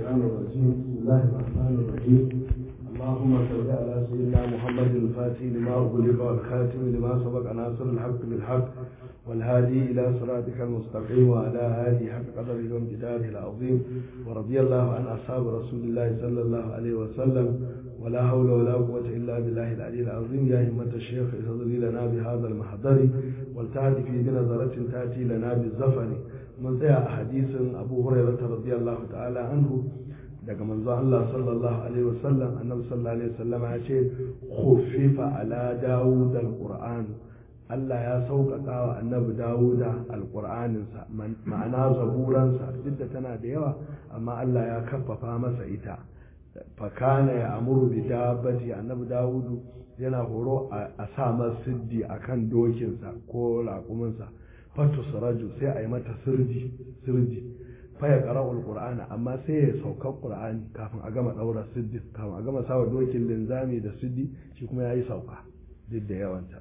الشيطان الرجيم بسم الله الرحمن الرحيم اللهم صل على سيدنا محمد الفاتح لما أغلق والخاتم لما سبق ناصر الحق بالحق والهادي إلى صراطك المستقيم وعلى آله حق قدره وامتداره العظيم ورضي الله عن أصحاب رسول الله صلى الله عليه وسلم ولا حول ولا قوة إلا بالله العلي العظيم يا همة الشيخ اصدري لنا بهذا المحضر والتعد في بنظرة تأتي لنا بالزفر من tsaya a hadisin abu hurairah radiyallahu ta'ala anhu daga manzon Allah sallallahu alaihi wasallam annabi sallallahu alaihi wasallam ya ce khuffifa ala dawud alquran Allah ya sauƙaƙa wa annabi dawuda alqur'aninsa ma'ana zaburansa duk da tana da yawa amma Allah ya kaffafa masa ita fakana ya amuru bi dabbati annabi dawudu yana horo a sa masa siddi akan dokinsa ko raƙuminsa fatus raju sai a yi mata sirji sirji faya qara'ul qur'ana amma sai ya sauka qur'ani kafin a gama daura siddi kafin a gama sawa dokin linzami da siddi shi kuma yayi sauka duk da yawanta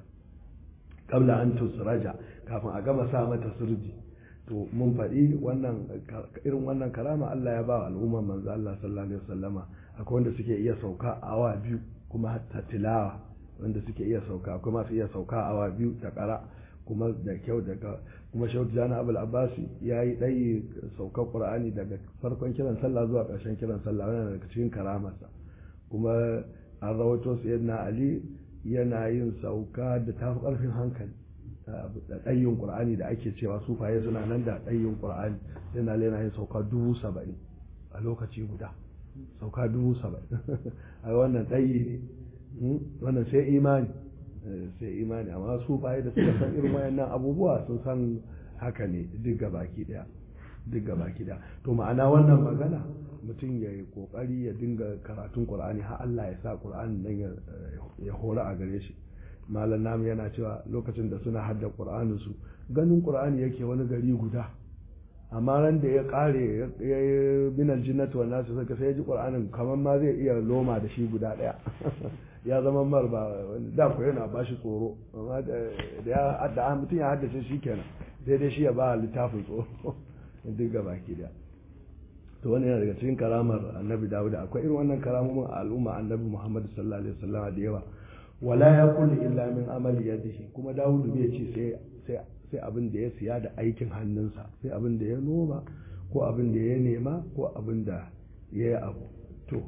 kabla an tusraja kafin a gama sa mata sirji to mun faɗi wannan irin wannan karama Allah ya ba wa al'ummar manzo Allah sallallahu alaihi wasallama akwai wanda suke iya sauka awa biyu kuma hatta tilawa wanda suke iya sauka akwai masu iya sauka awa biyu da ƙara kuma da kyau daga kuma shehu jana abul abbasi ya yi ɗayi saukar ƙur'ani daga farkon kiran sallah zuwa ƙarshen kiran sallah wannan daga cikin karamarsa kuma an rawato su yadda ali yana yin sauka da tafi ƙarfin hankali da ɗayin ƙur'ani da ake cewa sufaye suna nan da ɗayin ƙur'ani yana yana yin sauka dubu saba'in a lokaci guda sauka dubu saba'in a wannan ɗayi ne wannan sai imani sai imani amma su baye da suka san irin wayannan abubuwa sun san haka ne duk baki daya duk baki daya to ma'ana wannan magana mutum ya yi kokari ya dinga karatun qur'ani har Allah ya sa qur'ani nan ya hora a gare shi malam namu yana cewa lokacin da suna hadda qur'anin su ganin qur'ani yake wani gari guda amma ran da ya kare ya yi minal jinnati wa nasu saka sai ya ji qur'anin kamar ma zai iya loma da shi guda daya ya zama mar ba da ku yana ba shi tsoro amma da ya da mutum ya haddace shi kenan sai dai shi ya ba littafin tsoro duk ga baki da to wannan yana daga cikin karamar annabi dawud akwai irin wannan karamomin a al'umma annabi muhammad sallallahu alaihi wasallam da yawa wala yaqulu illa min amali yadihi kuma dawud bai ce sai sai sai abin da ya siya da aikin hannunsa sai abin da ya noma ko abin da ya nema ko abin da ya yi abu to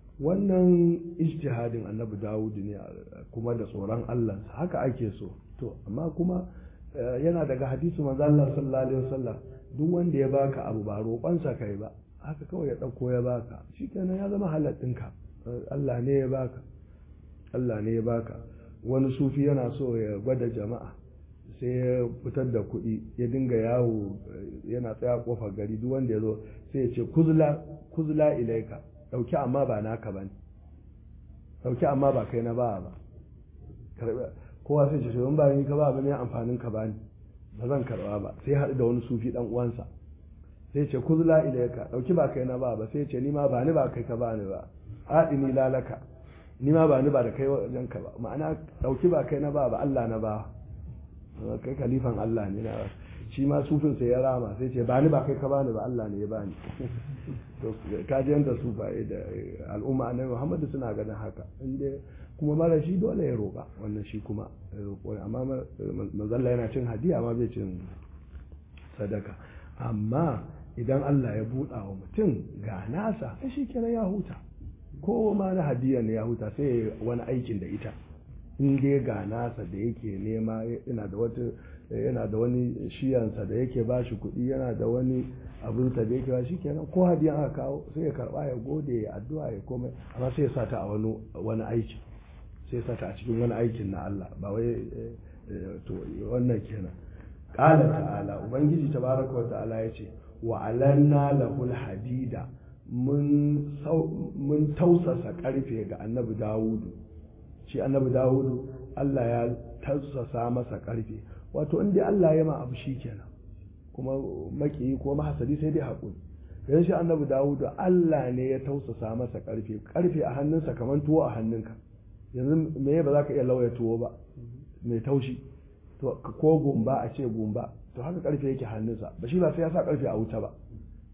wannan ijtihadin annabi dawud ne kuma da tsoron Allah haka ake so to amma kuma yana daga hadisi manzo Allah sallallahu alaihi wasallam duk wanda ya baka abu ba roƙonsa kai ba haka kawai ya ɗauko ya baka shikenan ya zama halal ɗinka Allah ne ya baka Allah ne ya baka wani sufi yana so ya gwada jama'a sai ya fitar da kuɗi ya dinga yawo yana tsaya kofar gari duk wanda ya zo sai ya ce kuzla kuzla ilaika ɗauki amma ba naka ba ne ɗauki amma ba kai na ba ba kowa sai ce shugaban ba ni ka ba ba ne amfanin ka ba ni ba zan karɓa ba sai haɗu da wani sufi ɗan uwansa sai ce kuzla ilaika ɗauki ba kai na ba ba sai ce ni ma ba ni ba kai ka ba ni ba haɗi ni lalaka ni ma ba ni ba da kai wajen ka ba ma'ana ɗauki ba kai na ba ba Allah na ba kai kalifan Allah ne na shi ma sufin sai ya rama sai ce ba ni ba kai ka bani ba Allah ne ya bani to kaji yanda su ba da al'umma annabi Muhammad suna ganin haka inda kuma mara shi dole ya roƙa wannan shi kuma amma manzalla yana cin hadiya amma bai cin sadaka amma idan Allah ya buɗa wa mutum ga nasa sai shi kira ya huta ko ma na hadiya ne ya huta sai wani aikin da ita in dai ga nasa da yake nema yana da wata yana da wani shiyansa da yake ba shi kuɗi yana da wani abinsa da yake ba shi kenan ko hadiyan aka kawo sai ya karɓa ya gode ya addu'a ya komai amma sai ya sa ta a wani wani aiki sai ya sa ta a cikin wani aikin na Allah ba wai to wannan kenan qala ta'ala ubangiji tabaraka wa ta'ala yace wa alanna lahul hadida mun mun tausasa karfe ga annabi Dawudu shi annabi dawudu Allah ya tausasa masa karfe wato in dai Allah ya ma abu shi kenan kuma maki ko mahasadi sai dai haƙuri yanzu shi annabi dawudu Allah ne ya tausasa masa karfe karfe a hannunsa kamar tuwo a hannunka yanzu me ba za ka iya lauya tuwo ba mai taushi to ko gumba a ce gumba to haka karfe yake hannunsa ba shi ba sai ya sa karfe a wuta ba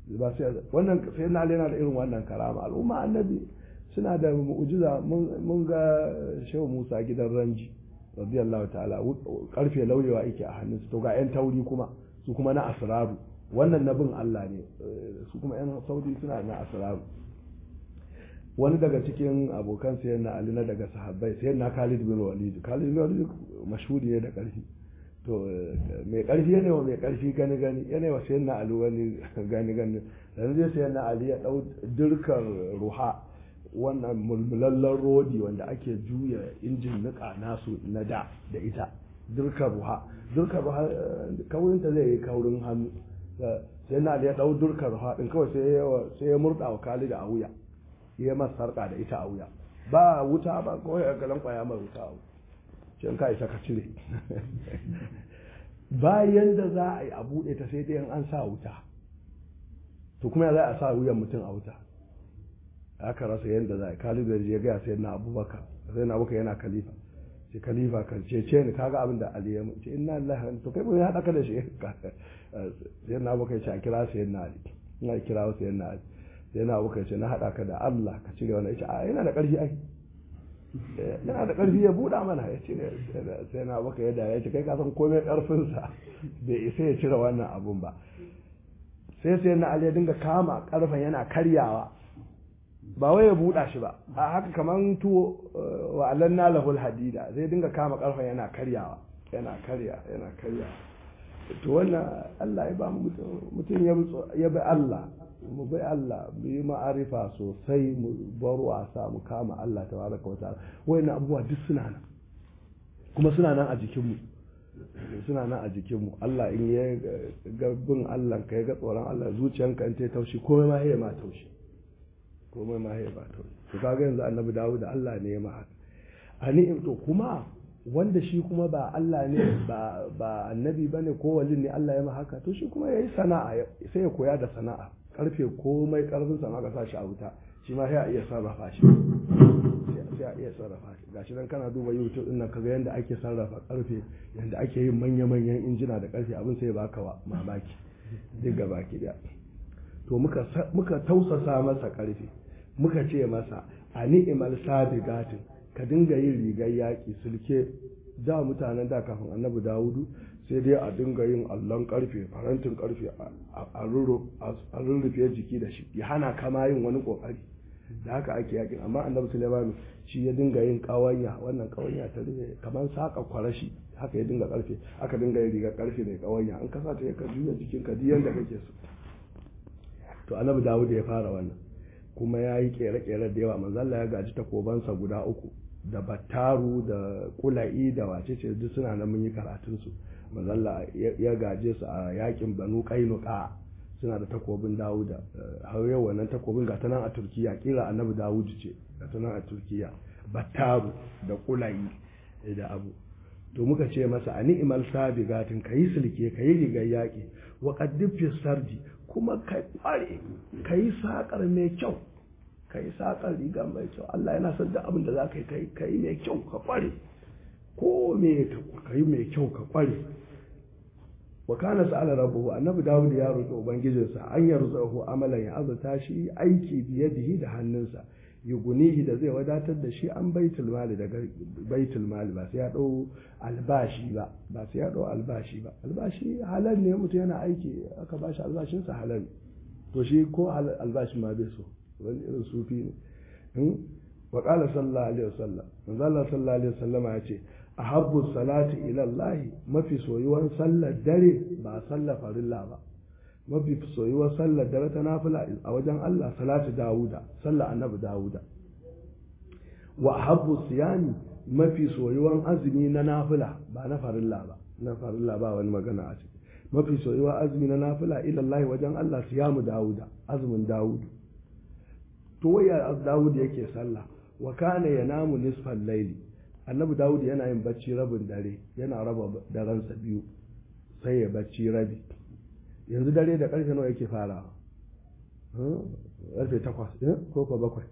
ba sai wannan sai na yana da irin wannan karama al'umma annabi suna da mu'jiza mun ga shehu Musa gidan ranji radiyallahu ta'ala karfe lauyewa yake a hannunsu to ga yan tauri kuma su kuma na asraru wannan nabin Allah ne su kuma yan saudi suna na asraru wani daga cikin abokan sayan na Ali na daga sahabbai sayan na Khalid bin Walid Khalid bin Walid mashhuri ne da karfi to mai karfi ne wa mai karfi gani gani yana wa sayan na Ali wani gani gani dan zai sayan na Ali ya dau dirkar ruha wannan mulmulallen rodi wanda ake juya injin nika nasu na da da ita dirkar ruha dirkar ruha kaurinta zai yi kaurin hannu sai na Ali ya dau dirkar ruha din kawai sai ya murda wa Khalid a wuya ya masa sarƙa da ita a wuya ba wuta ba kawai a galan kwaya mai wuta a wuya can ka isa ka cire bayan da za a yi a buɗe ta sai dai an sa wuta to kuma za a sa wuyan mutum a wuta aka rasa yadda za a yi kalibar ya gaya sai na abubakar sai na abubakar yana kalifa ce kalifa kan ce ce ni kaga abin da ali ya ce inna lillahi to kai bai haɗa ka da shi sai na abubakar ce a kira sai na ali ina kira sai na ali sai na abu ce na haɗa ka da Allah ka cire wani ya a yana da ƙarfi ai yana da ƙarfi ya buɗa mana ya cire sai na abu ka yadda ya ce kai ka san komai ƙarfinsa bai isa ya cire wannan abun ba sai sai na Ali ya dinga kama ƙarfen yana karyawa ba wai ya buɗa shi ba a haka kaman tuwo wa alanna lahul hadida zai dinga kama ƙarfen yana karyawa yana karya yana karya to wannan Allah ya ba mutum ya bi Allah mu bai Allah mu yi ma'arifa sosai mu bar wasa mu kama Allah ta baraka wa ta'ala wayannan abubuwa duk suna nan kuma suna nan a jikinmu suna nan a jikinmu Allah in ya ga bin Allah ka ga tsoron Allah zuciyanka in ta taushi komai ma ya ma taushi komai ma ya ba taushi to kaga yanzu annabi Dawud da Allah ne ya ma haka ani to kuma wanda shi kuma ba Allah ne ba ba annabi bane ko walin ne Allah ya ma haka to shi kuma yayi sana'a sai ya koya da sana'a karfe komai karfin sa ka sa shi a wuta shi ma sai a iya sarrafa shi sai a iya sarrafa shi gashi dan kana duba YouTube din nan kaga yanda ake sarrafa karfe yanda ake yin manya manyan injina da karfe abin sai baka wa mamaki duk ga baki da to muka muka tausasa masa karfe muka ce masa a ni'imal sabigatin ka dinga yin rigar yaƙi sulke da mutanen da kafin annabi dawudu sai dai a dinga yin allon karfe farantin karfe a rurrufe jiki da shi ya hana kama yin wani kokari da haka ake yakin amma annabi sulaimanu shi ya dinga yin kawanya wannan kawanya ta rufe kamar saka kwarashi haka ya dinga karfe aka dinga yin rigar karfe mai kawanya an kasa ta ka juya jikin ka duk yanda kake so to annabi dawud ya fara wannan kuma ya yi kere-kere da yawa manzalla ya gaji takobansa guda uku da battaru da kula'i da wacece duk suna nan mun yi karatunsu manzalla ya gaje su a yakin banu kainuka suna da takobin dawuda har yau wannan takobin ga nan a turkiya kira annabi dawud ce ga nan a turkiya battaru da kula'i da abu to muka ce masa a ni'imal sabigatin kayi silke kayi rigar yaƙi wa qaddif sardi kuma ka kware kayi sakar mai kyau kayi sakar riga mai kyau Allah yana son da abin da za ka yi kayi mai kyau ka kware ko me ka yi mai kyau ka kware wa kana sa'ala rabbuhu annabi dawud ya roki ubangijinsa an yarzuhu amalan ya azata shi aiki biyadihi da hannunsa yugunihi da zai wadatar da shi an baitul mali daga baitul mali ba sai ya dau albashi ba ba sai ya dau albashi ba albashi halal ne mutum yana aiki aka bashi albashin sa halal to shi ko albashin ma bai so wani irin sufi ne wa qala sallallahu alaihi wasallam manzo Allah sallallahu alaihi wasallama ya ce ahabbu salati ila Allah mafi soyuwan sallar dare ba sallar farilla ba mafi soyuwar sallar dare ta nafila a wajen Allah salatu Dawuda sallar annabi Dawuda wa ahabbu siyami mafi soyuwan azumi na nafila ba na farilla ba na farilla ba wani magana a ciki mafi soyuwa azumi na nafila ila Allah wajen Allah siyamu Dawuda azumin Dawudu to waya Dawud yake sallah wa kana yanamu nisfal layli annabi Dawud yana yin bacci rabin dare yana raba daransa biyu sai ya bacci rabi yanzu dare da karfe nawa yake farawa karfe takwas ko ko bakwai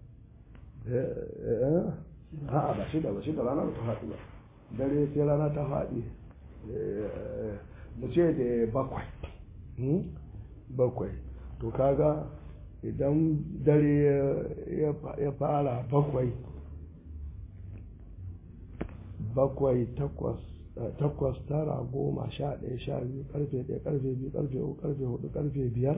a'a ba shida ba shida rana ba ta faɗi ba dare sai rana ta faɗi mu ce da bakwai bakwai to kaga idan dare ya fara bakwai bakwai takwas takwas tara goma sha ɗaya sha biyu karfe ɗaya karfe biyu karfe uku karfe hudu karfe biyar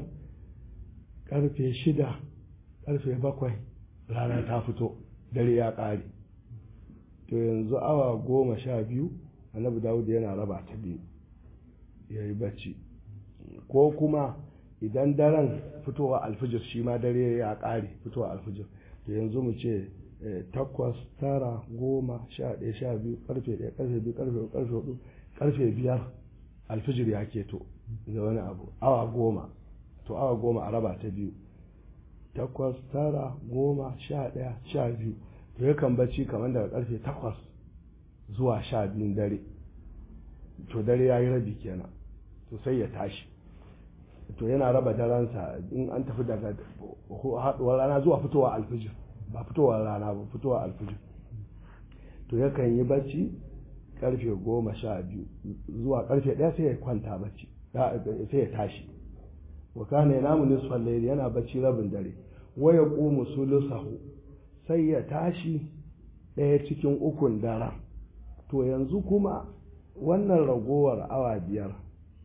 karfe shida karfe bakwai rana ta fito dare ya ƙare to yanzu awa goma sha biyu annabi dawud yana raba ta biyu ya yi bacci ko kuma idan daren fitowa alfijir shi ma dare ya ƙare fitowa alfijir to yanzu mu ce takwas tara goma sha ɗaya sha biyu karfe ɗaya karfe biyu karfe uku karfe hudu karfe biyar alfijir ya keto da wani abu awa goma to awa goma a raba ta biyu takwas tara goma sha ɗaya sha biyu to yakan bacci kamar daga karfe takwas zuwa sha biyun dare to dare ya yi rabi kenan to sai ya tashi to yana raba daransa in an tafi daga haɗuwar rana zuwa fitowa alfijir ba fitowar rana ba fitowa alfijir to yakan yi bacci karfe goma sha biyu zuwa karfe ɗaya sai ya kwanta bacci sai ya tashi wa kana yanamu nisfal layli yana bacci rabin dare wa yaqumu sulusahu sai ya tashi ɗaya cikin ukun daren to yanzu kuma wannan ragowar awa biyar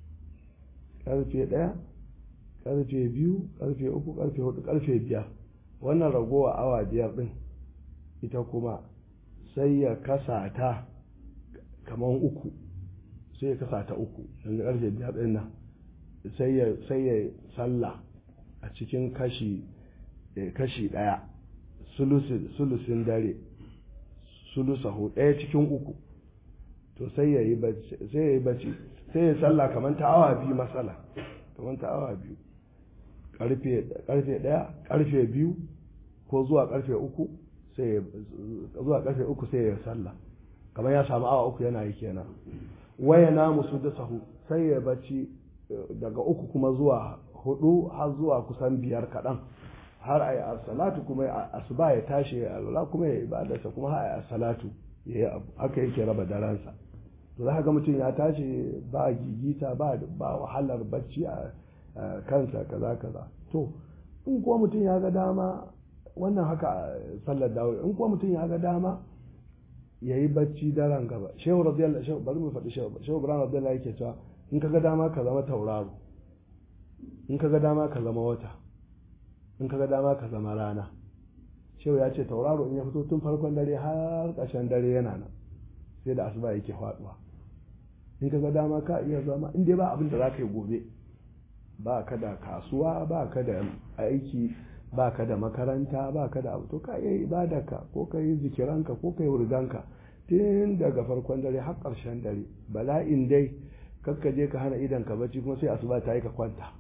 karfe ɗaya karfe biyu karfe uku karfe hudu karfe biyar wannan ragowar awa biyar ɗin ita kuma sai ya kasa ta kamar uku sai ya kasa ta uku yanzu karfe biyar ɗin nan sai ya sallah a cikin kashi kashi ɗaya sulusin dare sulusahu ɗaya cikin uku to sai ya yi bacci sai ya sallah kamar ta awa biyu matsala kamar ta awa biyu karfe ɗaya karfe biyu ko zuwa karfe uku sai zuwa karfe uku sai ya sallah kamar ya samu awa uku yana yi kenan waya na musu da sahu sai ya bacci daga uku kuma zuwa hudu har zuwa kusan biyar kaɗan har a yi salatu kuma asuba ya tashi ya alwala kuma ya ibadarsa kuma har a yi salatu ya yi abu haka yake raba daransa to za ga mutum ya tashi ba gigita ba ba wahalar bacci a kansa kaza kaza to in kuwa mutum ya ga dama wannan haka sallar dawo in kuwa mutum ya ga dama ya yi bacci daren gaba shehu radiyallahu shehu bari mu faɗi shehu shehu ibrahim radiyallahu yake cewa in ka ga dama ka zama tauraro in ka ga dama ka zama wata in ka ga dama ka zama rana shehu ya ce tauraro in ya fito tun farkon dare har ƙarshen dare yana nan sai da asuba yake faɗuwa in ka ga dama ka iya zama in dai ba abin da za ka yi gobe ba ka da kasuwa ba ka da aiki ba ka da makaranta ba ka da abu to ka iya ibadarka ko ka yi zikiranka ko ka yi wurganka tun daga farkon dare har ƙarshen dare bala'in dai kakka je ka hana idan ka bacci kuma sai asuba ta yi ka kwanta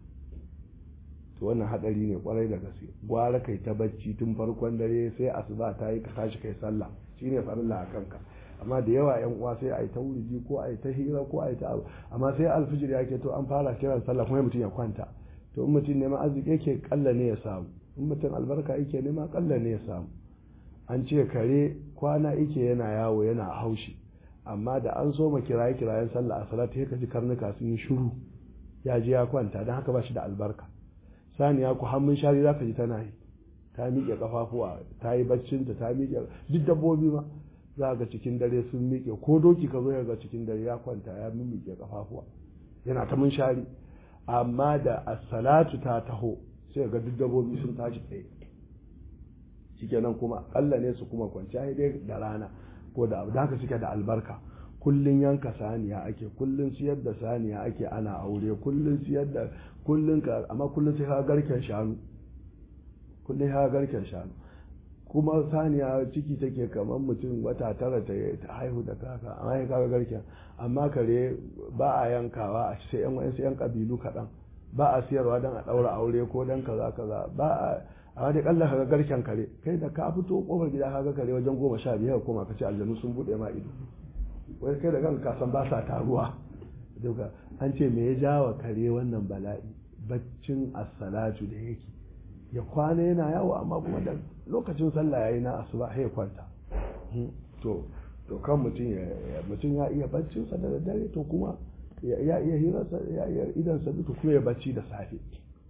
to wannan hadari ne kwarai da gaske gwara kai ta bacci tun farkon dare sai asuba ta yi ka tashi kai sallah shine farilla a kanka amma da yawa yan uwa sai a yi ta wurji ko a yi ta hira ko a yi ta abu amma sai alfijir ya ke to an fara kiran sallah kuma mutum ya kwanta to in mutum neman arziki yake kalla ne ya samu in mutum albarka yake nema kalla ne ya samu an ce kare kwana yake yana yawo yana haushi amma da an so ma kiraye kirayen sallah a salatu sai ka ji karnuka sun yi shiru ya je ya kwanta don haka ba shi da albarka saniya ku hannun shari za ka ji tana yi ta miƙe kafafuwa ta yi baccinta ta miƙe duk dabbobi ma za ga cikin dare sun miƙe ko doki ka zo ga cikin dare ya kwanta ya miƙe kafafuwa yana ta mun shari amma da as-salatu ta taho sai ga duk dabbobi sun tashi tsaye shikenan kuma Allah ne su kuma kwanciya dai da rana ko da abu da haka suke da albarka kullun yanka saniya ake kullun siyar da saniya ake ana aure kullun siyar da kullun ka amma kullun sai ka garken shanu kullun ka garken shanu kuma saniya ciki take kamar mutum wata tara ta haihu da kaka amma ya kaga garken amma kare ba a yankawa a sai yan wa'ansu yan kabilu kaɗan ba a siyarwa don a ɗaura aure ko don kaza kaza ba a amma dai kalla kaga garken kare kai da ka fito kofar gida kaga kare wajen goma sha biyar koma ka ce aljanu sun buɗe ma ido wai kai da kanka san ba sa taruwa duka an ce me ya jawa kare wannan bala'i baccin as-salatu da yake ya kwana yana yawo amma kuma da lokacin sallah yayi na asuba sai ya kwanta to to kan mutum ya mutum ya iya baccin sa da dare to kuma ya iya hirarsa ya iya idan sa duka kuma ya bacci da safe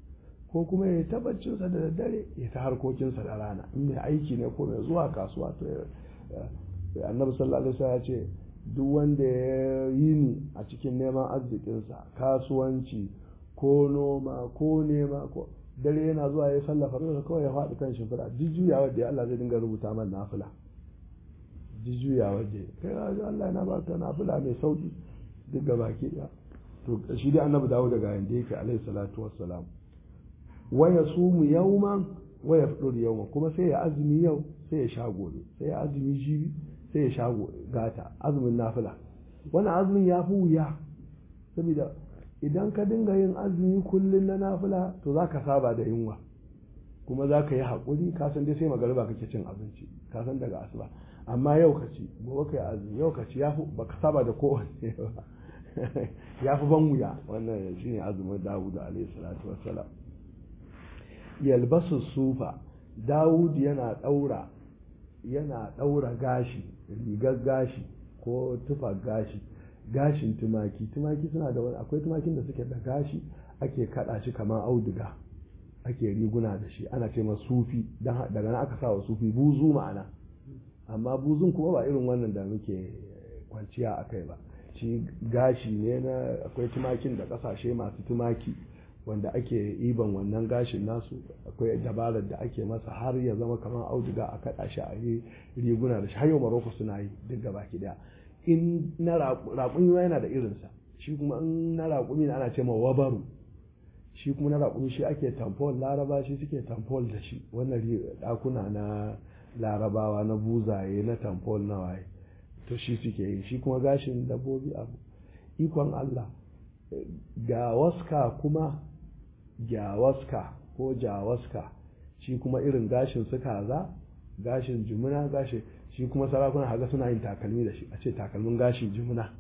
ko kuma ya tabbacinsa da daddare ya ta harkokinsa da rana in mai aiki ne ko mai zuwa kasuwa to annabi sallallahu alaihi wasallam ya ce duk wanda ya yi ni a cikin neman arzikinsa kasuwanci ko noma ko nema ko dare yana zuwa ya sallafa da kawai ya faɗi kan shimfiɗa jujjuya wadda Allah zai dinga rubuta man nafila jujjuya wadda kai ga Allah yana ba ka nafila mai sauki duk ga baki ɗaya to shi dai annabi dawo daga yanda yake alaihi salatu wassalam wa yasumu yawman wa yafdur yawman kuma sai ya azumi yau sai ya sha gobe sai ya azumi jibi sai ya sha gata azumin nafila wannan azumin ya fi wuya saboda idan ka dinga yin azumi kullum na nafila to za ka saba da yunwa kuma za ka yi haƙuri ka san dai sai magariba kake cin abinci ka san daga asuba amma yau ka ci gobe ka yi azumi yau ka ci ba ka saba da kowanne ba ya fi ban wuya wannan shine azumin dawud alaihi salatu wassalam yalbasu sufa dawud yana ɗaura yana ɗaura gashi rigar gashi ko tufa gashi gashin tumaki tumaki suna da wani akwai tumakin da suke da gashi ake kada shi kamar auduga ake riguna da shi ana ce sufi daga nan aka sa wa sufi buzu ma'ana amma buzun kuma ba irin wannan da muke kwanciya a kai ba shi gashi ne na akwai tumakin da kasashe masu tumaki wanda ake iban wannan gashin nasu akwai dabarar da ake masa har ya zama kamar auduga a kada shi a yi riguna da shi har yau maroko suna yi duk gaba ki daya in na raƙumi ma yana da irinsa shi kuma in na raƙumi na ana ce ma wabaru shi kuma na raƙumi shi ake tamfol laraba shi suke tamfol da shi wannan ɗakuna na larabawa na buzaye na tamfol na waye to shi suke yi shi kuma gashin dabbobi abu ikon Allah ga waska kuma gyawaska ko jawaska shi kuma irin gashin su kaza gashin jumuna gashin shi kuma sarakuna haga suna yin takalmi da shi a ce takalmin gashin jumuna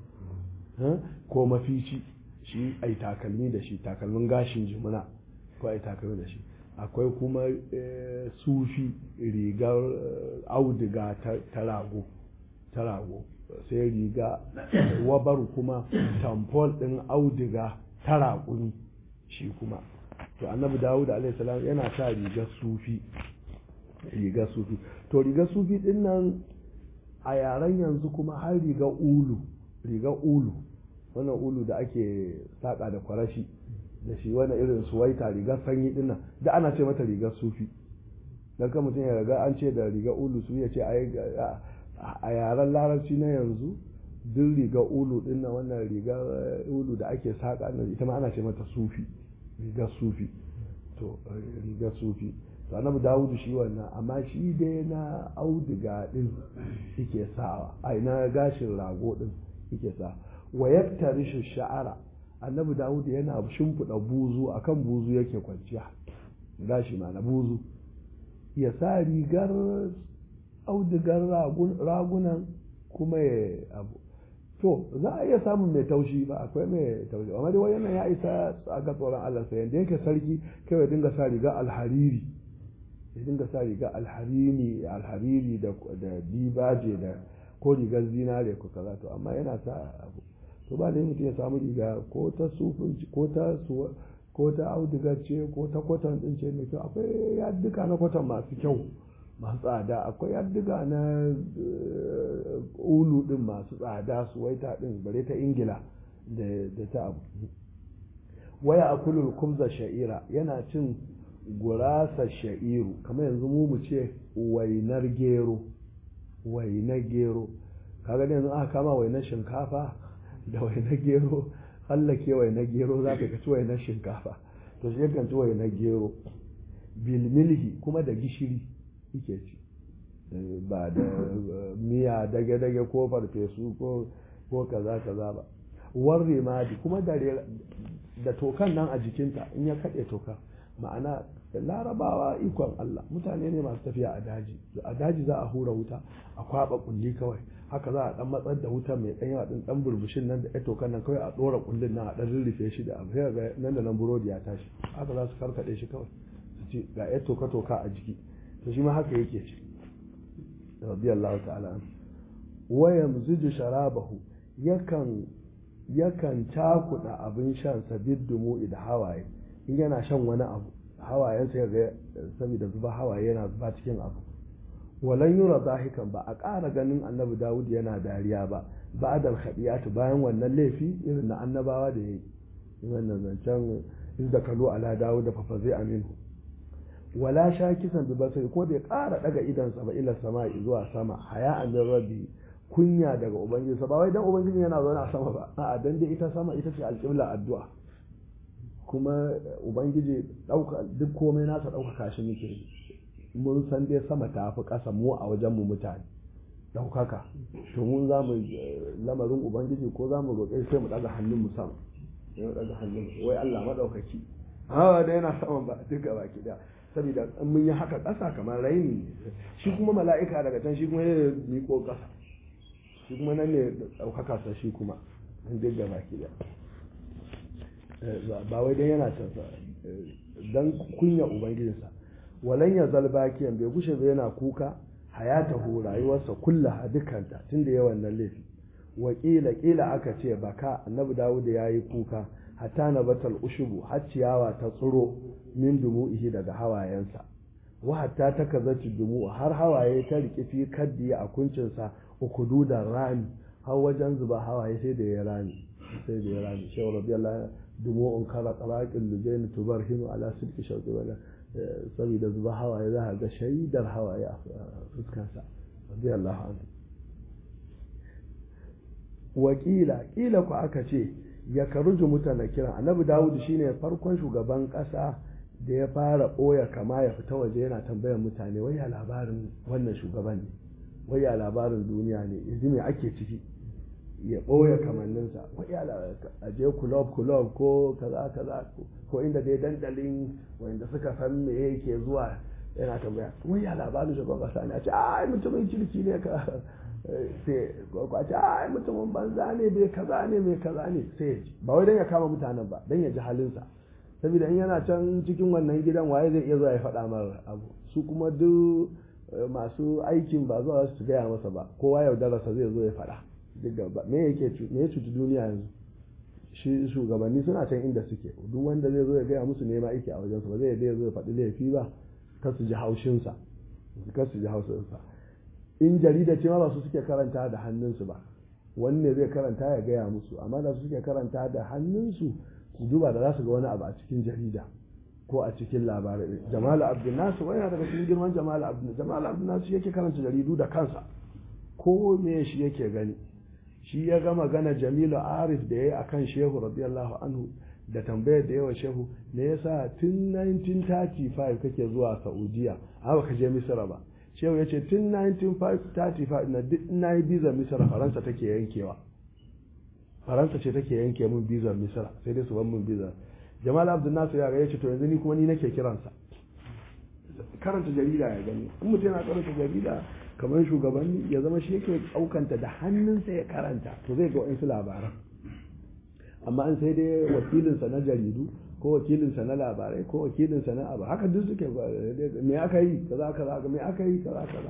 ko mafici shi ai takalmi da shi takalmin gashin jumuna ko ai takalmi da shi akwai kuma sufi rigar auduga ta rago ta rago sai riga wabar kuma tamfol ɗin auduga ta raƙuni shi kuma to annabi dawud alaihissalam yana sa rigar sufi rigar sufi to rigar sufi ɗin nan a yaren yanzu kuma har rigar ulu rigar ulu wannan ulu da ake saƙa da kwarashi da shi wani irin suwaita rigar sanyi ɗin nan da ana ce mata rigar sufi don kan mutum ya riga an ce da rigar ulu su ya ce a yaren larabci na yanzu duk riga ulu din na wannan riga ulu da ake saƙa nan ita ma ana ce mata sufi riga sufi to riga sufi to annabi dawudu shi wannan amma shi dai na auduga din yake sawa ai na gashin rago din yake sa wa yaktarishu sha'ara annabi dawudu yana shimfiɗa buzu akan buzu yake kwanciya gashi ma na buzu ya sa rigar audigar ragunan kuma ya abu to za a iya samun mai taushi ba akwai mai taushi amma dai wannan ya isa a ga tsoron Allah sai yanda yake sarki kai ya dinga sa riga alhariri ya dinga sa riga alhariri alhariri da da dibaje da ko rigar zinare ko kaza to amma yana sa abu to ba da mutum ya samu riga ko ta sufin ko ta ko ta audigar ce ko ta kwatan din ce mai kyau akwai yadduka na kwatan masu kyau masu tsada akwai yaddiga na ulu din masu tsada su waita din bare ta ingila da ta abu waya akulul kumza sha'ira yana cin gurasa sha'iru kamar yanzu mu mu ce wainar gero wainar gero kaga yanzu aka kama wainar shinkafa da wainar gero hallake wainar gero za ka ci wainar shinkafa to shi yakan ci wainar gero bilmilhi kuma da gishiri yake ci ba da miya dage-dage ko farfesu ko kaza kaza ba warre madi kuma da tokan nan a jikinta in ya kaɗe toka ma'ana larabawa ikon Allah mutane ne masu tafiya a daji a daji za a hura wuta a kwaba kulli kawai haka za a dan matsar da wuta mai dan yawa din dan burbushin nan da tokan nan kawai a dora kullin nan a dan rurrufe shi da abu sai ga nan da nan burodi ya tashi haka za su karkade shi kawai su ce ga ya toka toka a jiki to shi ma haka yake ci radiyallahu ta'ala an wa yamzuju sharabahu yakan yakan cakuda abin shan sa biddumu da hawaye in yana shan wani abu hawayensa ya ga saboda zuba hawaye yana zuba cikin abu walan yura zahikan ba a ƙara ganin annabi dawud yana dariya ba ba'dal khadiyatu bayan wannan laifi irin na annabawa da yayi wannan zancen izda kalu ala dawud da fafa zai aminu wala sha kisan bi basari ko da ya ƙara daga idansa ba ila sama zuwa sama haya an rabbi kunya daga ubangiji ba wai dan ubangiji yana zaune a sama ba a'a dan dai ita sama ita ce alƙibla addu'a kuma ubangiji dauka duk komai nasa ɗaukaka shi muke yi mun san dai sama ta fi ƙasa mu a wajen mu mutane ɗaukaka to mun za mu lamarin ubangiji ko za mu roƙe sai mu ɗaga hannun mu sama sai mu ɗaga hannun wai Allah maɗaukaki hawa da yana saman ba duk gaba ki da saboda in mun yi haka ƙasa kamar raini ne shi kuma mala'ika daga can shi kuma ya miƙo ƙasa shi kuma nan ne ɗaukaka sa shi kuma duk gaba ki da ba wai dan yana can dan kunya ubangijinsa walan ya zalbakiyan bai gushe ba yana kuka hayatahu rayuwarsa kullaha dukanta tunda yawan nan laifi wakila kila aka ce baka annabi dawud ya yi kuka hatta na batal ushubu har ciyawa ta tsiro min dumu'ihi daga hawayensa wa hatta ta kazati dumu har hawaye ta rike fi kaddi a kuncinsa ukududan rami har wajen zuba hawaye sai da ya rami sai da ya rami shehu radiyallahu dumu'un kala qalaqil lujain tubarhinu ala sidqi shawqi wala saboda zuba hawaye za a ga shaidar hawaye a fuskansa radiyallahu anhu wakila kila ku aka ce ya karuju mutane kiran annabi dawud shine farkon shugaban kasa da ya fara ɓoya kama ya fita waje yana tambayar mutane wai ya labarin wannan shugaban ne wai ya labarin duniya ne yanzu me ake ciki ya ɓoye kamanninsa wai ya a je kulob kulob ko kaza kaza ko inda dai dandalin wanda suka san me yake zuwa yana tambaya wai ya labarin shugaban kasa ne a ce ai mutumin kirki ne ka sai kwace ai mutumin banza ne bai kaza ne mai kaza ne sai ba wai dan ya kama mutanen ba dan ya ji halinsa saboda in yana can cikin wannan gidan waye zai iya zuwa ya faɗa mar abu su kuma duk masu aikin ba zuwa su gaya masa ba kowa yaudararsa zai zo ya faɗa duk gaba me yake me ya cuci duniya yanzu shi shugabanni suna can inda suke duk wanda zai zo ya gaya musu nema aiki a wajensu ba zai yadda ya zo ya faɗi laifi ba kar su ji haushinsa kar su ji haushinsa in jarida ce ma ba su suke karanta da hannunsu ba wanne zai karanta ya gaya musu amma da su suke karanta da hannunsu su duba da za su ga wani abu a cikin jarida ko a cikin labarai jamal abdul nasu wani daga cikin girman jamal abdul jamal abdul nasu yake karanta jaridu da kansa ko me shi yake gani shi ya ga magana jamilu arif da ya yi akan shehu radiyallahu anhu da tambayar da yawa shehu me yasa tun 1935 kake zuwa saudiya a baka je misira ba shehu ya ce tun 1935 na duk na yi bizar misira faransa take yankewa faransa ce take yanke mun bizar misira sai dai su ban mun bizar jamal abdul nasir ya ga ya ce to yanzu ni kuma ni nake kiransa karanta jarida ya gani in mutum yana karanta jarida kamar shugabanni ya zama shi yake ɗaukanta da hannunsa ya karanta to zai ga wa'insu labaran amma an sai dai wakilinsa na jaridu ko wakilinsa na labarai ko wakilinsa na abu haka duk suke me aka yi kaza kaza me aka yi kaza kaza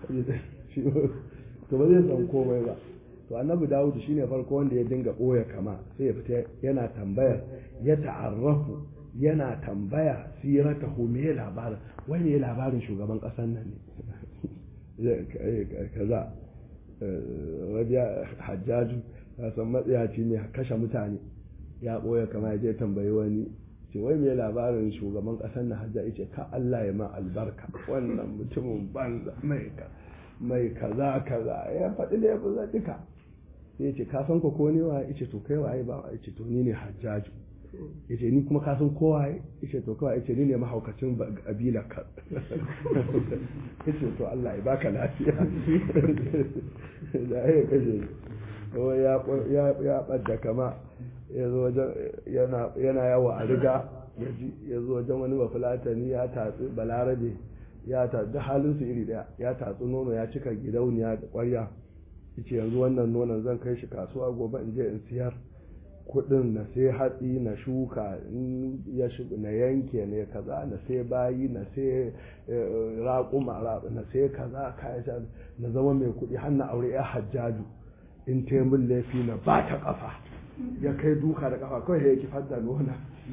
to ba zai san komai ba to annabi dawud shine farko wanda ya dinga ɓoye kama sai ya fita yana tambayar ya ta'arrafu yana tambaya siratahu me labarin wai ne labarin shugaban ƙasar nan ne kaza rabiya hajjaju ya san matsiyaci ne kashe mutane ya ɓoye kama ya je tambayi wani ce wai mai labarin shugaban ƙasar na hajja ce ka Allah ya ma albarka wannan mutumin banza mai kaza kaza ya faɗi da ya fi duka sai ce ka san ko ne wa ya ce to kai waye ba ya ce to ni ne hajjaju ya ce ni kuma kasan kowa ya ce to kawai ya ce ni ne mahaukacin ƙabilar ka ya ce to Allah ya baka lafiya da ya kashe ya ɓadda kama yana yawa a riga ya zo wajen wani bafulatani ya tatsi balarabe ya tatsi halinsu iri daya ya tatsi nono ya cika gidauniya da ƙwarya ya ce yanzu wannan nonon zan kai shi kasuwa gobe in je in siyar kudin na sai hatsi na shuka ya na yanke ne kaza na sai bayi na sai raƙuma na sai kaza kayan na zama mai kudi har na aure ya hajjaju in taimun laifi na ba ta ƙafa ya kai duka da kafa kawai ya kifar da nuna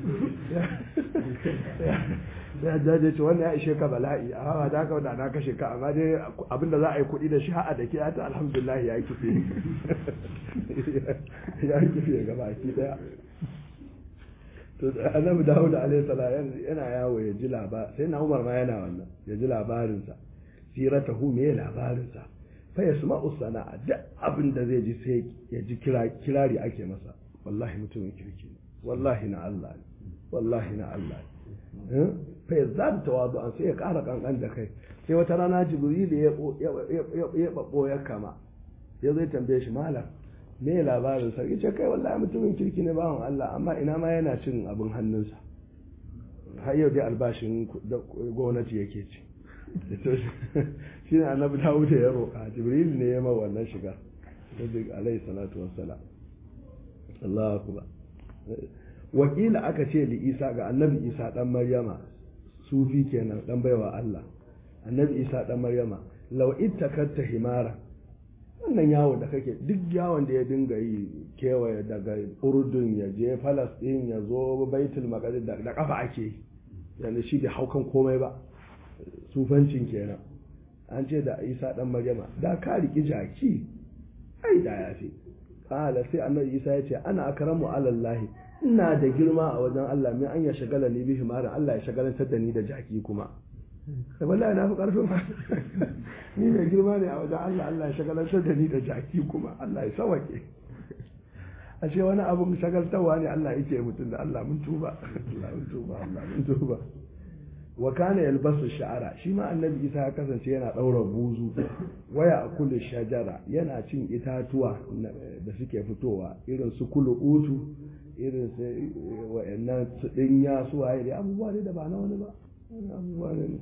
ya jaje ce wannan ya ishe ka bala'i a hawa da haka na kashe ka amma dai abinda za a yi kuɗi da shi ha'a da ke ta alhamdulillah ya kife ya kife gaba ki daya to annabi dawud alaihi salam yana yawo ya ji labar sai na umar ma yana wannan ya ji labarinsa siratahu me labarinsa fa yasma'u sana'a duk abin da zai ji sai ya ji kirari ake masa wallahi mutumin kirki ne wallahi na Allah ne wallahi na Allah ne fa yazad tawadu an sai ya ƙara kankan da kai sai wata rana jibril ya ya babo ya kama ya zai tambaye shi malam me labarin sa yace kai wallahi mutumin kirki ne bawan Allah amma ina ma yana cin abin hannunsa har yau dai albashin gwamnati yake ci shi ne annabi dawud ya roƙa jibril ne ya ma wannan shiga alaihi salatu wassalam Allahu akbar wakila aka ce li isa ga annabi isa dan maryama sufi kenan dan baiwa Allah annabi isa dan maryama law ittakatta himara wannan yawo da kake duk yawon da ya dinga yi kewaye daga urdun ya je falastin ya zo baitul maqdis da kafa ake yi yanzu shi bai haukan komai ba sufancin kenan an ce da isa dan maryama da ka riki jaki ai da ya fi kala sai annabi isa ya ce ana akramu alallahi ina da girma a wajen Allah min an ya shagala ni bihi mara Allah ya shagalantar da ni da jaki kuma sai wallahi na fi karfin ni mai girma ne a wajen Allah Allah ya shagalantar da ni da jaki kuma Allah ya sawake ashe wani abun shagaltarwa ne Allah yake mutum da Allah mun tuba Allah mun tuba Allah mun tuba wa kana yalbasu sha'ara shi ma annabi isa ya kasance yana daura buzu waya a kullu shajara yana cin itatuwa da suke fitowa irin su kulu utu irin su wa'annan su dinya su waye da abubuwa ne da ba na wani ba abubuwa ne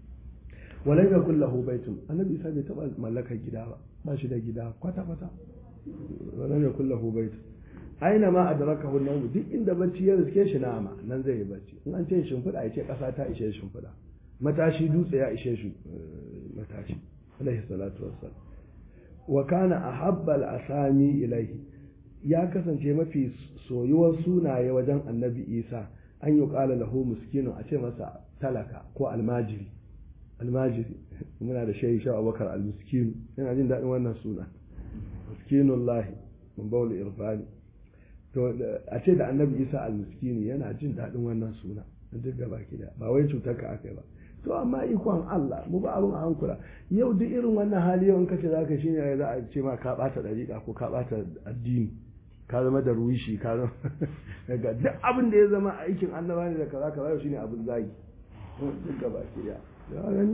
walai ga kullahu baitun annabi isa bai taba mallakar gida ba ba shi da gida kwata kwata walai ga kullahu baitun aina ma adrakahu an duk inda bacci ya riske shi nama nan zai yi bacci in an ce shimfiɗa ya ce ƙasa ta ishe shimfiɗa matashi dutse ya ishe shi matashi alaihi salatu wassalam wa kana ahabba al-asami ilaihi ya kasance mafi soyuwar sunaye wajen annabi isa an yi ƙala lahu miskinu a ce masa talaka ko almajiri almajiri muna da shehi sha abubakar al-miskinu yana jin daɗin wannan suna miskinullahi mun bauli irfani to a ce da annabi isa al-miskini yana jin daɗin wannan suna duk gaba ki da ba wai cutar ka aka yi ba to amma ikon Allah mu ba abun a hankula yau duk irin wannan hali yau in kace zaka shine za a ce ma ka bata dariƙa ko ka bata addini ka zama da ruwishi ka zama daga duk abin da ya zama aikin annaba ne da kaza kaza shine abin zagi duk gaba ki da ya gani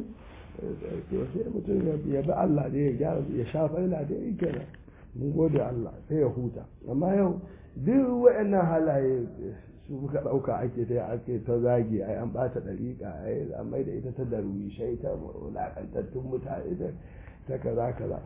sai mutum ya bi Allah da ya gyara ya shafa ila da ya kenan mun gode Allah sai ya huta amma yau duk waɗannan halaye su muka ɗauka ake ta ake ta zagi ai an ɓata ɗariƙa ai an mai da ita ta darwishai ta wulaƙantattun mutane ta kaza kaza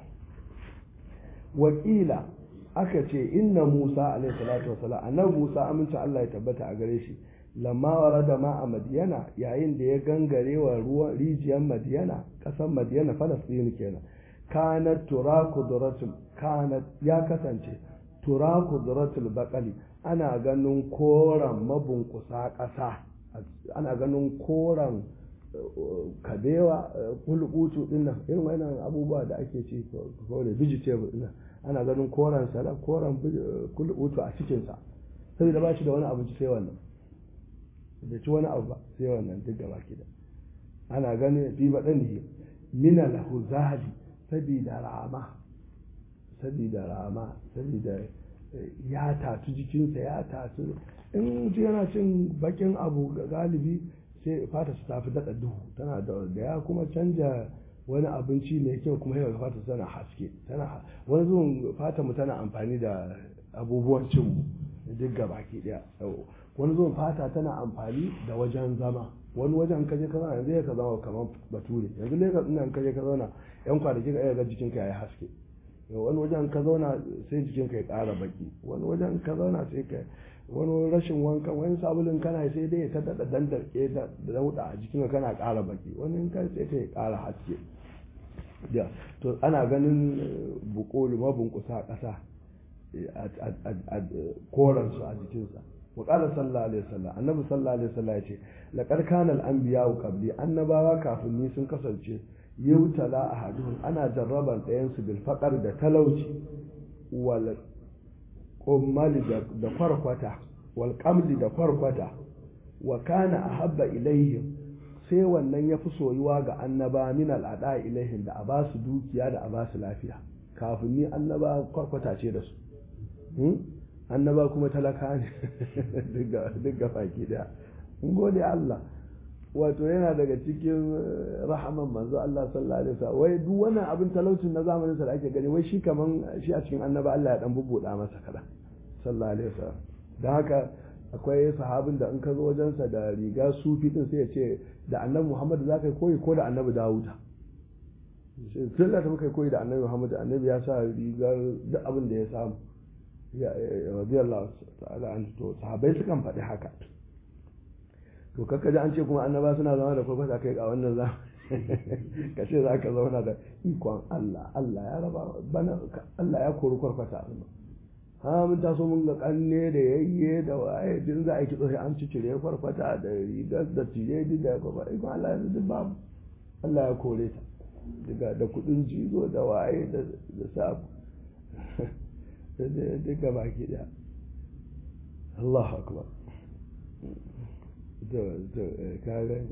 wakila aka ce inna musa alaihi salatu wasalam annabi musa aminci allah ya tabbata a gare shi lamma warada ma a madiyana yayin da ya gangare wa ruwan rijiyar madiyana ƙasar madiyana falastin kenan kanat turaku duratul kanat ya kasance turaku duratul baqali ana ganin koran mabunkusa ƙasa ana ganin koran kabewa kulkutu din nan irin wannan abubuwa da ake ci ko da vegetable din ana ganin koran salad koran kulkutu a cikin sa saboda ba shi da wani abinci sai wannan da ci wani abu ba sai wannan duk gaba ki da ana ganin fi badani mina lahu zahadi sabida rama sabida rama sabida ya tatu jikinsa ya tatu in mutum yana cin bakin abu ga galibi sai fata su tafi daɗa duhu tana da ya kuma canja wani abinci mai kyau kuma yau fata tana haske tana wani zuwan fata mu tana amfani da abubuwan cin mu duk ga baki daya wani zuwan fata tana amfani da wajen zama wani wajen kaje ka zauna yanzu ka zama kamar bature yanzu lagos ina kaje ka zauna yan kwanaki ka ga jikinka ya yi haske wani wajen ka zauna sai jikinka ya ƙara baki wani wajen ka zauna sai ka wani rashin wankan wani sabulin kana sai dai ta daɗa dandarke da dauɗa a jikinka kana ƙara baki wani ka sai ka ƙara haske to ana ganin bukolu mabunkusa ƙasa koransu a jikinsa wa qala sallallahu alaihi wasallam annabi sallallahu alaihi wasallam ya ce laqad kana al-anbiya'u qabli annabawa kafin ni sun kasance yutala ahaduhum ana jarraban ɗayan su bil faqar da talauci wal qummal da kwarkwata wal qamli da kwarkwata wa kana ahabba ilaihim sai wannan ya fi soyuwa ga annaba min al'ada ilaihim da a ba su dukiya da a ba su lafiya kafin ni annaba kwarkwata ce da su annaba kuma talaka ne duk ga faki daya in gode Allah wato yana daga cikin rahaman manzo Allah sallallahu alaihi wasallam wai duk wannan abin talaucin na zamanin sa da ake gani wai shi kaman shi a cikin annaba Allah ya dan bubbuda masa kada sallallahu alaihi wasallam dan haka akwai sahabin da in ka zo wajensa da riga sufi din sai ya ce da annabi Muhammad za ka yi koyi ko da annabi Dawuda sai da ta muka koyi da annabi Muhammad annabi ya sa rigar duk abin da ya samu ya radiyallahu ta'ala an to sahabbai sukan faɗi haka to kakka ji an ce kuma annaba suna zama da kwakwata kai a wannan za ka ce za ka zauna da ikon Allah Allah ya raba bana Allah ya kori kwarkwata ha mun taso mun ga kanne da yayye da waye din za a yi kitso sai an cicire kwarkwata da rigar da tije da kwakwata ikon Allah yanzu duk babu Allah ya kore ta daga da kudin jizo da waye da sabu duka baki daya Allahu akbar da da kare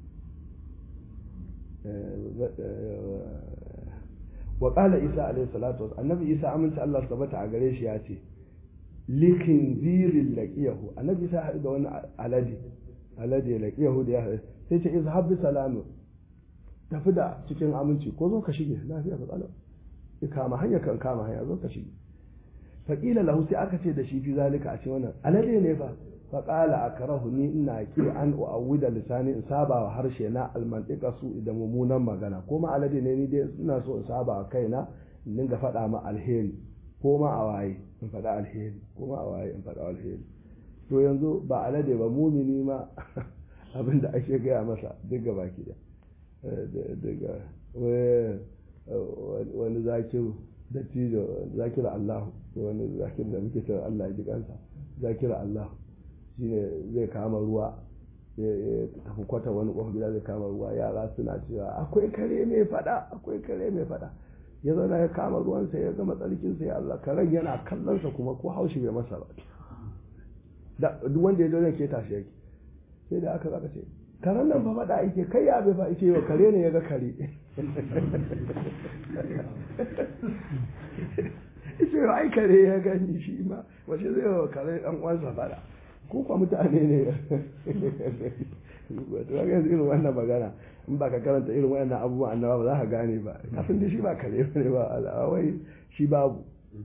wa qala isa alayhi salatu wasallam annabi isa aminta Allah sabata a gare shi ya ce likin zirin laqiyahu annabi isa haɗu da wani alade alade laqiyahu da ya haɗu sai ce izhab bi salamu tafi da cikin aminci ko zo ka shige lafiya ka tsalo ya kama hanya kan kama hanya zo ka shige faƙila lahu sai aka ce da shi fi zalika a ce wannan alade ne fa faƙala a karahu ni ina ki an u'awwida lisani in saba wa harshe na almantika su idan mummunan magana ko ma alade ne ni dai ina so in saba wa kaina in dinga faɗa ma alheri ko ma a waye in faɗa alheri ko ma a waye in faɗa alheri to yanzu ba alade ba mumini ma abin da ake gaya masa duk gaba ki da daga wani zakiru da tijo zakira Allah wani zakir da muke cewa Allah ya ji kansa zakira Allah shine zai kama ruwa ya tafi kwata wani kofar gida zai kama ruwa yara suna cewa akwai kare mai fada akwai kare mai fada ya zauna ya kama ruwansa ya gama tsarkinsa ya Allah karen yana kallonsa kuma ko haushi bai masa ba duk wanda ya zo zai keta shi yake sai da aka zaka ce karen nan fa fada yake kai ya bai fa yake yau kare ne ya ga kare ce ai kare ya gani shi ma wace zai wa kare dan uwansa fada ko kwa mutane ne wato ga yanzu irin wannan magana in ba ka karanta irin wannan abubuwan annaba ba za ka gane ba kafin da shi ba kare ne ba wai shi babu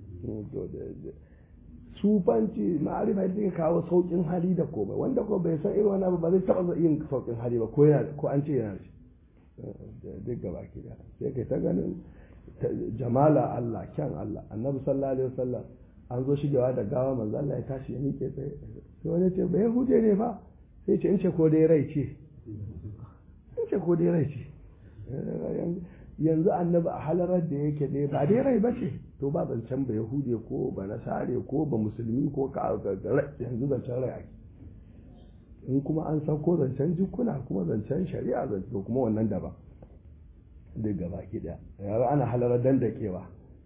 sufanci ma'arifa ita take kawo saukin hali da komai wanda ko bai san irin wannan ba zai taba yin saukin hali ba ko yana ko an ce yana shi duk gaba ki da sai kai ta ganin jamala Allah kyan Allah annabi sallallahu alaihi wasallam an zo shigewa da gawa manzo Allah ya tashi ya miƙe tsaye sai wani ce bai huje ne fa sai ce in ce ko dai rai ce in ce ko dai rai ce yanzu annabi a halarar da yake dai ba dai rai ba ce to ba zancen ba yahude ko ba nasare ko ba musulmi ko ka yanzu zancen rai ake in kuma an san ko zancen jikuna kuma zancen shari'a to kuma wannan daban duk gaba ki daya yara ana halarar dandakewa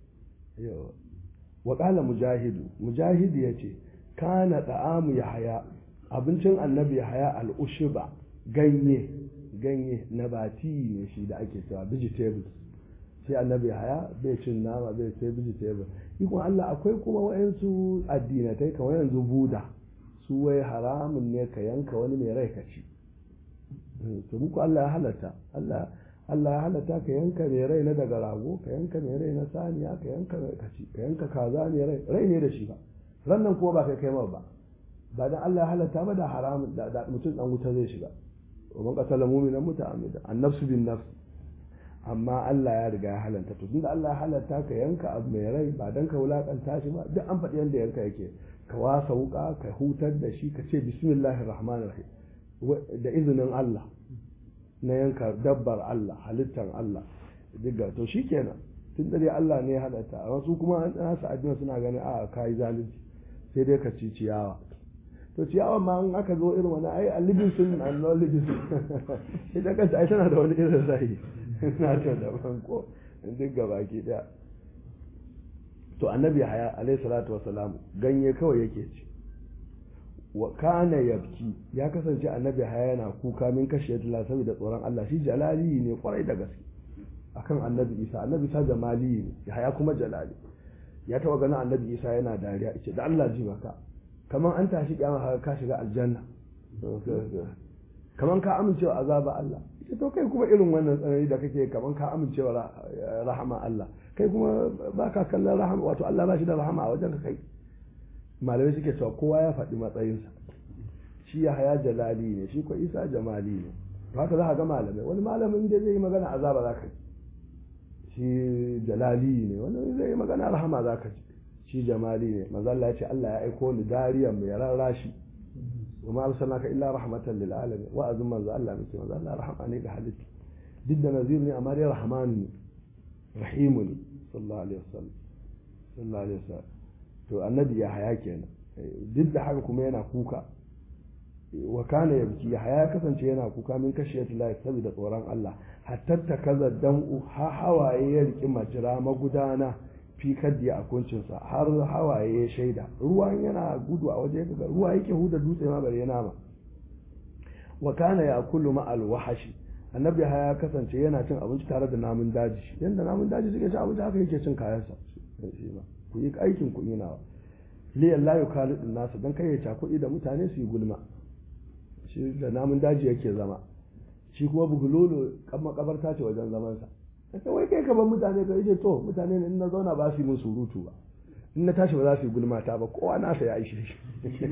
wa qala mujahidu mujahidu yace kana ta'amu yahaya abincin annabi yahaya al-ushiba ganye ganye nabati ne shi da ake cewa vegetables sai annabi yahaya bai cin nama bai sai vegetable ikon Allah akwai kuma wayansu addinatai kamar yanzu buda su wai haramun ne ka yanka wani mai rai ka ci to muku Allah ya halatta Allah Allah ya halatta ka yanka mai rai na daga rago ka yanka mai rai na saniya ka yanka ka ci ka yanka kaza mai rai rai ne da shi ba rannan kuma ba kai kai ba ba dan Allah ya halatta ba da haramun da mutum dan wuta zai shiga wa man qatala mu'minan muta'ammidan an-nafsu bin nafs amma Allah ya riga ya halatta to tunda Allah ya halatta ka yanka abu mai rai ba dan ka wulakanta shi ba duk an faɗi yanda yanka yake ka wasa wuka ka hutar da shi ka ce bismillahir rahmanir rahim da izinin Allah na yanka dabbar Allah halittar Allah diga to shikenan tun da dai Allah ne ya halatta amma su kuma an nasu addini suna ganin a kai zalunci sai dai ka ci ciyawa to ciyawa ma in aka zo irin wani ai a libin sun a non libin ita kanta ai tana da wani irin zai na ta daban ko duk gabaki daya to annabi haya alayhi salatu wasalam ganye kawai yake ci wa kana yabki ya kasance annabi haya yana kuka min kashe Allah saboda tsoron Allah shi jalali ne kwarai da gaske akan annabi Isa annabi Isa jamali ne haya kuma jalali ya taba ganin annabi Isa yana dariya ce da Allah ji maka kaman an tashi kiyama haka ka shiga aljanna kaman ka amincewa azaba Allah ita to kai kuma irin wannan tsanani da kake kaman ka amincewa rahama Allah kai kuma ba ka kallon rahama wato Allah ba shi da rahama a wajen kai malamai suke cewa kowa ya faɗi matsayinsa shi ya haya jalali ne shi ko isa jamali ne haka za ka ga malamai wani malamin da zai yi magana azaba za ka ji shi jalali ne wani zai yi magana rahama za ka ji shi jamali ne manzo Allah ya ce Allah ya aiko ni dariyan mai rarrashi wa ma arsalnaka illa rahmatan lil alamin wa azum manzo Allah muke manzo Allah rahama ne ga halitta duk da nazir ne amma dai rahman ne rahimu ne sallallahu alaihi wasallam sallallahu alaihi wasallam to annabi ya haya kenan duk da haka kuma yana kuka wa kana yabki ya haya kasance yana kuka min kashiyat la saboda tsoron Allah hatta ta kaza dam'u ha hawaye ya riki majira magudana fi kaddi a kuncinsa har hawaye ya shaida ruwan yana gudu a waje kaga ruwa yake huda dutse ma bare yana ma wa kana yakulu ma al wahashi annabi ya kasance yana cin abinci tare da namun daji yanda namun daji suke cin abinci haka yake cin kayansa shi ma ku yi aikin ku nawa liyan la yukalidu nasu dan kai ya cakuɗi da mutane su yi gulma shi da namun daji yake zama shi kuma bugulolo kan makabarta ce wajen zamansa kace wai kai kaban mutane ka yace to mutane ne in na zauna ba su yi min surutu ba in na tashi ba za su yi gulma ta ba kowa nasa ya ishe shi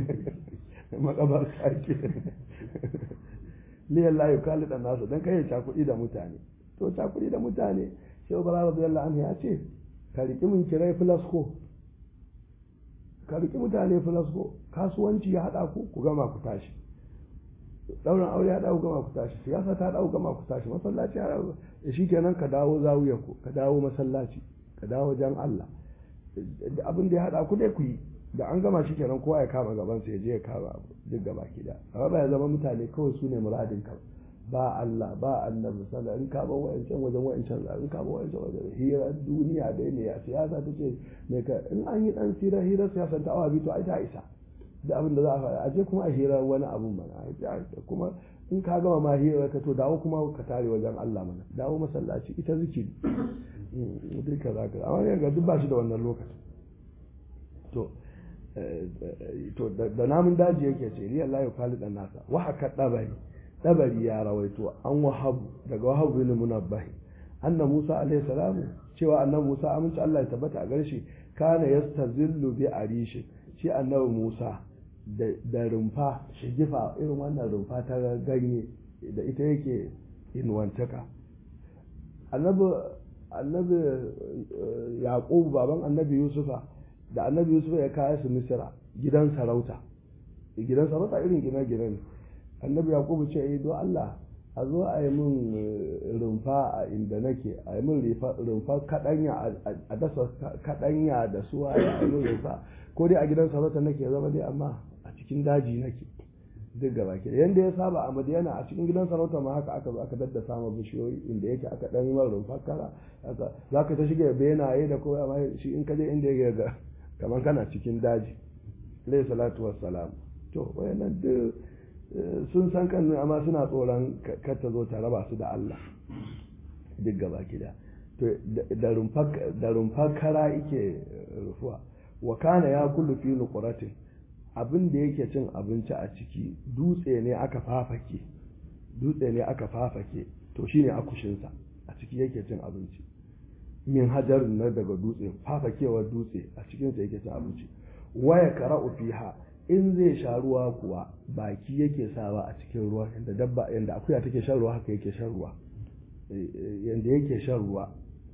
makabarta ke liyan la yukalidu nasu dan kai ya cakuɗi da mutane to cakuɗi da mutane shehu bara radiyallahu anhu ya ce ka riƙi mun kirai filasko ka riƙi mutane filasko kasuwanci ya haɗa ku ku gama ku tashi ɗaurin aure ya ɗau gama ku tashi siyasa ta ɗau gama ku tashi masallaci ya ɗau shi kenan ka dawo zawiya ku ka dawo masallaci ka dawo jan Allah abin da ya haɗa ku dai ku yi da an gama shi kenan kowa ya kama gaban sa ya je ya kama abu duk gaba ki da amma ba ya zama mutane kawai su ne muradin ka ba Allah ba annabi sallallahu in ka ba wa'ancan wajen wa'ancan in ka ba wa'ancan wajen hira duniya dai ne a siyasa ta ce mai ka in an yi dan hira hira siyasa ta awa biyu to ai ta isa da abin da za a faɗa aje kuma a hira wani abun mana kuma in ka gama ma hira ka to dawo kuma ka tare wajen Allah mana dawo masallaci ita zikiri duka za ka amma ga duk ba shi da wannan lokacin to to da namun daji yake ce riya la yuqalu dan nasa wa haka dabari dabari ya rawaito an wahabu daga wahabu bin munabbahi anna Musa alaihi salamu cewa annabi Musa aminci Allah ya tabbata a gare shi kana yastazillu bi arishi shi annabi Musa da rumfa shigifa irin wannan rumfa ta ganye da ita yake inuwantaka annabi annabi yaqub baban annabi yusufa da annabi yusufa ya kaya su misira gidan sarauta gidan sarauta irin gine-gine ne annabi yakubu ce yi don Allah a zo a yi min rumfa a inda nake a yi min rumfa kaɗanya a dasa kaɗanya da suwa a yi min rumfa ko dai a gidan sarauta nake zama dai amma a cikin daji nake duk gaba ke yanda ya saba a madiyana a cikin gidan sarauta ma haka aka zo aka daddasa ma bishiyoyi inda yake aka ɗan yi min rumfa kara za ka ta shiga benaye da kowa amma shi in ka je inda ya ga kamar kana cikin daji alayhi salatu wassalam to wayannan duk sun san kan amma suna tsoron kar ta zo ta raba su da Allah duk gaba gida to da rumfar kara yake rufuwa wa kana ya kullu fi nuqratin abin da yake cin abinci a ciki dutse ne aka fafake dutse ne aka fafake to shine akushinsa a ciki yake cin abinci min hajar na daga dutse fafakewar dutse a cikinsa yake cin abinci waya kara'u fiha in zai sha ruwa kuwa baki yake sawa a cikin ruwa yanda dabba yanda akuya take shan ruwa haka yake shan ruwa yanda yake shan ruwa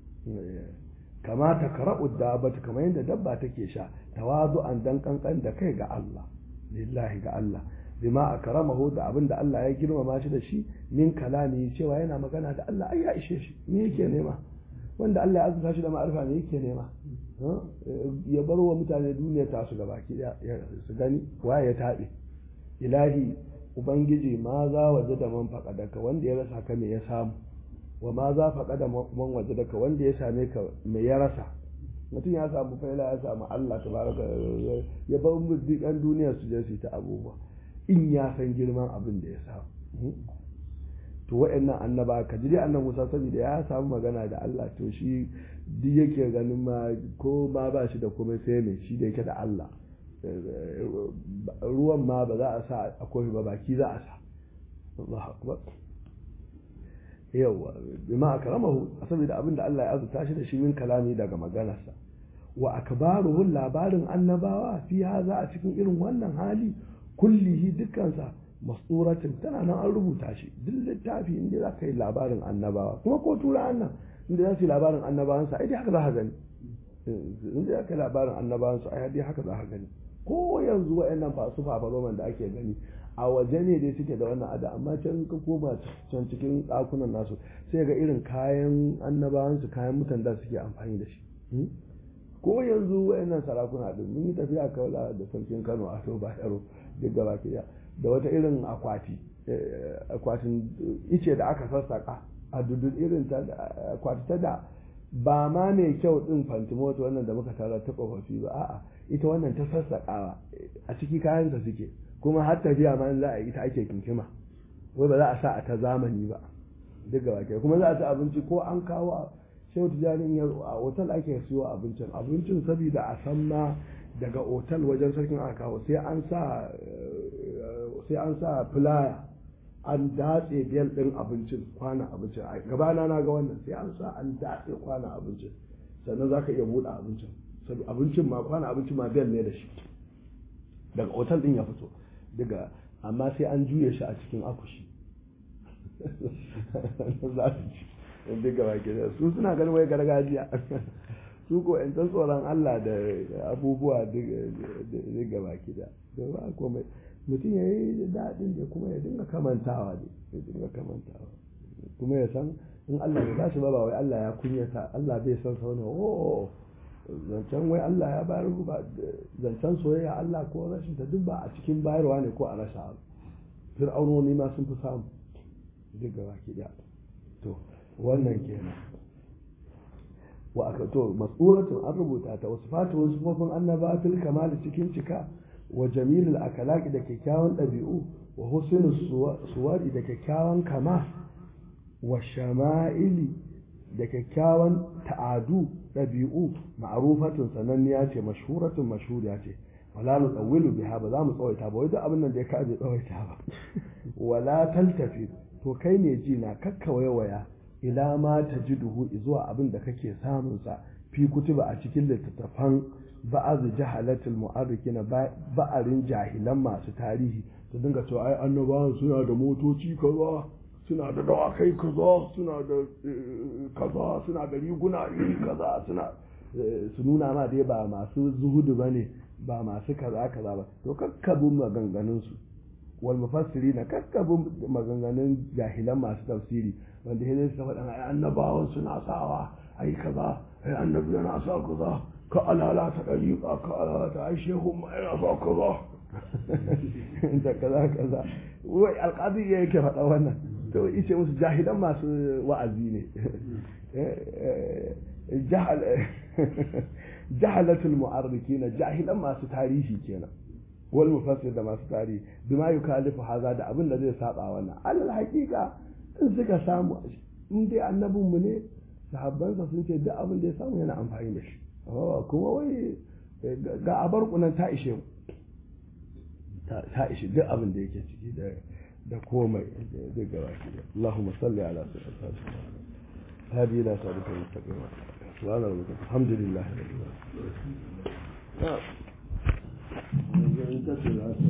kama ta kara'u dabata kamar yadda dabba take sha tawazu an dan kankan da kai ga Allah lillahi ga Allah bima akramahu da abin da Allah ya girmama shi da shi min kalami cewa yana magana da Allah ai ya ishe shi me yake nema wanda Allah ya azurta shi da ma'arifa ne yake nema ya bar wa mutane duniya ta su gaba ki su gani waye ya taɓe ilahi ubangiji ma za waje da man faƙadaka wanda ya rasa ka me ya samu wa ma za faƙa da man waje daga wanda ya same ka me ya rasa mutum ya samu faila ya samu Allah tabaraka ya bar mu duk duniya su je su ta abubuwa in ya san girman abin da ya samu to wa'annan annaba ka ji annan Musa saboda ya samu magana da Allah to shi duk yake ganin ma ko ma ba shi da komai sai me shi da yake da Allah ruwan ma ba za a sa a kofi ba baki za a sa Allahu akbar yawa bima akramahu saboda abin da Allah ya azurta shi da shi min kalami daga maganarsa wa akbaruhu labarin annabawa fi haza a cikin irin wannan hali kullihi dukkansa masuratin tana nan an rubuta shi duk littafi inda za ka yi labarin annabawa kuma ko tura annan inda za su yi labarin annabawansa ai dai haka za ka gani inda za ka yi labarin annabawansa ai dai haka za ka gani ko yanzu wa'annan fasu fafaroman da ake gani a waje ne dai suke da wannan ada amma can ka koma can cikin ɗakunan nasu sai ga irin kayan annabawansu kayan mutan da suke amfani da shi ko yanzu wa'annan sarakuna din mun yi tafiya kaula da sarkin Kano a to Bayero duk gaba ke da wata irin akwati akwatin ice da aka sassaka a dudun irin ta akwati ta da ba ma mai kyau din fantimoto wannan da muka tara ta tsofaffi ba a'a ita wannan ta sassakawa a ciki kayansa suke kuma har tafiya ma za a yi ita ake kinkima wai ba za a sa a ta zamani ba duk gaba ke kuma za a ci abinci ko an kawo shehu tijjani ya a otal ake siyo abincin abincin saboda a san ma daga otal wajen sarkin aka kawo sai an sa sai an sa filaya an datse biyar din abincin kwana abincin a gabana na ga wannan sai an sa an datse kwana abincin sannan za ka iya buɗe abincin abincin ma kwana abincin ma biyar ne da shi daga otal din ya fito daga amma sai an juye shi a cikin akushi za su ci duk gaba ke su suna ganin wai gargajiya su ko in san tsoron Allah da abubuwa duk gaba ke da ba komai mutum ya yi daɗin da kuma ya dinga kamantawa ne ya dinga kamantawa kuma ya san in Allah ya bashi ba ba wai Allah ya kunyata Allah bai san sa wani oh zancen wai Allah ya bayar ba zancen soyayya Allah ko rashin ta duk ba a cikin bayarwa ne ko a rasa abu fir'aunoni ma sun fi samu duk gaba ki da to wannan kenan wa aka to mas'uratun an rubuta ta wasu fatu wasu kofin annaba fil kamali cikin cika wa jamilul akalaki da kyakkyawan ɗabi'u wa husnul suwari da kyakkyawan kama wa shama'ili da kyakkyawan ta'adu ɗabi'u ma'arufatun sananniya ce mashhuratun mashhuriya ce wala nu tsawilu biha ba za mu tsawaita ba wai duk abin nan da ya kaje tsawaita ba wala taltafi to kai ne ji na kakka waya ila ma tajiduhu zuwa abin da kake samun sa fi kutuba a cikin littattafan ba'azu jahalatul mu'arrikina ba'arin jahilan masu tarihi su dinga cewa ai annabawan suna da motoci kaza suna da dawakai kaza suna da kaza suna da riguna iri kaza suna su nuna ma dai ba masu zuhudu bane ba masu kaza kaza ba to kakkabin maganganun su wal mufassiri na kakkabin maganganun jahilan masu tafsiri wanda ya zai faɗa ai annabawan suna sawa ai kaza ai annabi yana sa kaza ka alala ta dariƙa ka alala ta ai shehu ma yana sa kaza da kaza kaza wai alƙadi ya yake faɗa wannan to ice musu jahilan masu wa'azi ne jahalatul mu'arrikina jahilan masu tarihi kenan wal mufassir da masu tarihi bima yukalifu haza da abin da zai saba wannan alal haqiqa in suka samu in dai annabin mu ne sahabbansa sun ce duk abin da ya samu yana amfani da shi kuma wai ga abar kunan ta ishe mu ta ishe duk abin da yake ciki da da komai duk gaba ki Allahumma salli ala sayyidina هذه لا تعرف المستقيم سبحان ربك الحمد لله رب العالمين